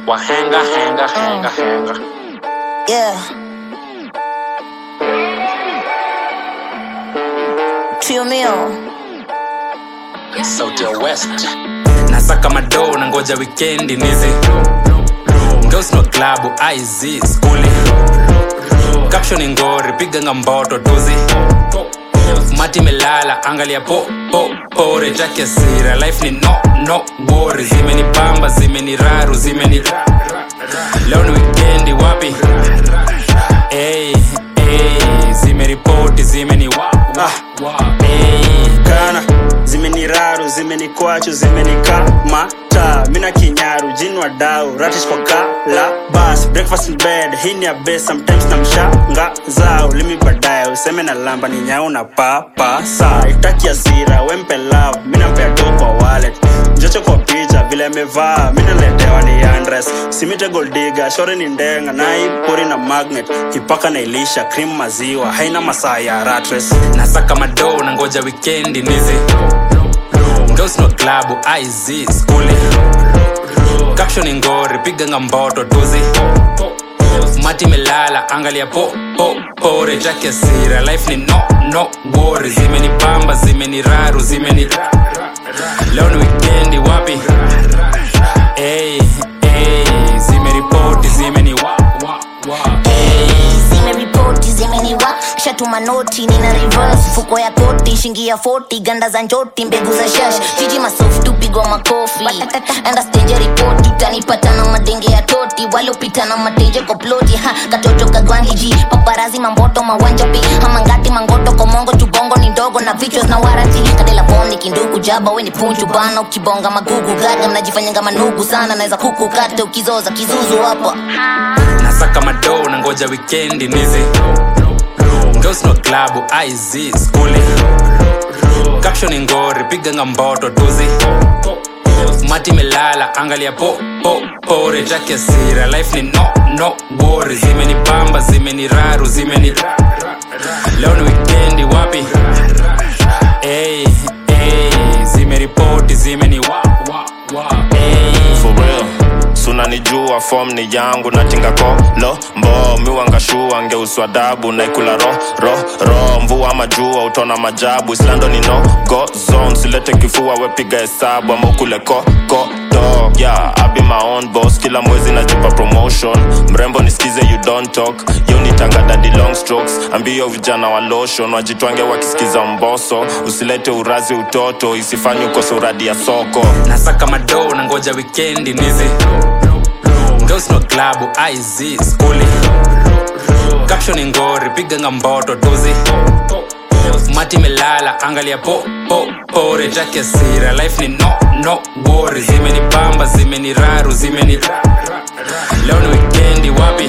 wahenga henga henga henga Yeah. Trio mio. sauti ya west nasaka madoo na ngoja wikendi nizi ngosno klabu iz skuli caption ngori piganga mboto tuzi mati melala angalia po po pore take sira life ni no no worry zimeni pamba zimeni raru zimeni leo ni wikendi wapi hey, hey, zimeripoti zimeni wa, wa, wa, hey. kana zimeniraru zimenikwachu zimenikamata mina kinyaru jinwa dau ratish kwa kala bas breakfast in bed hii ni ya best sometimes na mshanga zao limi baadaye useme na lamba ni nyau na papa saa itaki asira wempe love mina mpea do kwa wallet njocho kwa picha vile amevaa minaletewa ni andres simite goldiga shore ni ndenga naipori na magnet ipaka na ilisha cream maziwa haina masaa ya ratres nasaka madoo na ngoja wikendi nizi ngosno klabu iz skuli caption ngori piganga mboto tuzi mati melala angalia po po pore take sira life ni no no worry zimeni pamba zimeni raru zimeni leo ni wikendi wapi hey, hey, zimeripoti zimeni wa, wa, wa. zimeripoti zimeniwa shatuma noti nina reverse fuko ya koti shingi ya 40 ganda za njoti mbegu za shash jiji masofu tupigwa makofi enda stage ya ripoti utanipata na madenge ya toti waliopita na mateje kwa ploti ha katoto kagwangiji paparazi mamboto mawanja pi hamangati mangoto komongo chubongo ni ndogo na vichwa na warati kadela poni kinduku jaba weni punchu bana ukibonga magugu gaga mnajifanyanga manugu sana naweza kuku kate ukizoza kizuzu hapa nasaka madoo na ngoja wikendi nizi ngosno klabu iz skuli caption ngori piganga mboto tuzi mati melala angalia po po pore take sira life ni no no worry zimeni pamba zimeni raru zimeni leo ni wikendi wapi hey, hey, zimeripoti zimeni wa, wa, wa, hey. for real sunanijua fom ni yangu natinga kolo mbo miwangashua ngeuswa dabu naikula ro ro ro mvua majua utona majabu islando ni no go zone silete kifua wepiga hesabu ama ukule ko ko do yeah I be my own boss kila mwezi najipa promotion mrembo nisikize you don't talk yo nitanga daddy long strokes ambio vijana wa lotion wajitwange wakisikiza mboso usilete urazi utoto isifanye ukose uradi ya soko nasaka madoo na ngoja wikendi nizi ngosno klabu iz skuli caption ngori piganga mboto tuzi mati melala angalia po po pore take sira life ni no no worry zimeni pamba zimeni raru zimeni leo ni wikendi wapi